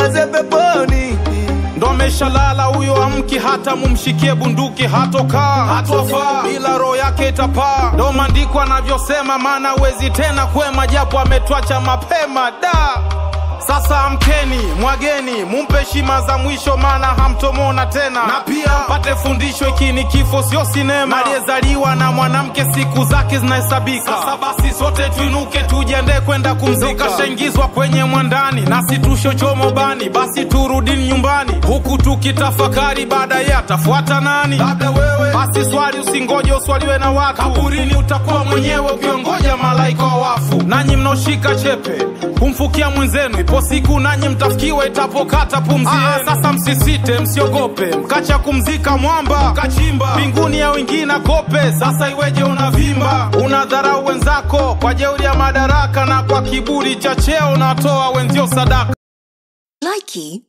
niongoze peponi ndo ameshalala huyo amki hata mumshikie bunduki hatokaa hatofaa bila roho yake itapaa ndo maandiko anavyosema maana wezi tena kwema japo ametwacha mapema da sasa amkeni mwageni mumpe heshima za mwisho maana hamtomona tena na pia pate fundisho hiki ni kifo sio sinema aliyezaliwa na mwanamke siku zake zinahesabika sasa basi sote tuinuke tujiandae kwenda kumzika kashaingizwa kwenye mwandani nasi tushochomo bani basi turudini nyumbani huku tukitafakari baadaye atafuata nani labda wewe basi swali usingoje uswaliwe na watu kaburini utakuwa mwenyewe ukiongoja malaika wa wafu nanyi mnaoshika chepe kumfukia mwenzenu ipo siku nanyi mtafikiwa itapokata pumzi yenu. sasa msisite msiogope mkacha kumzika mwamba kachimba mbinguni ya wengine kope sasa iweje unavimba unadharau wenzako kwa jeuri ya madaraka na kwa kiburi cha cheo unatoa wenzio sadaka Likey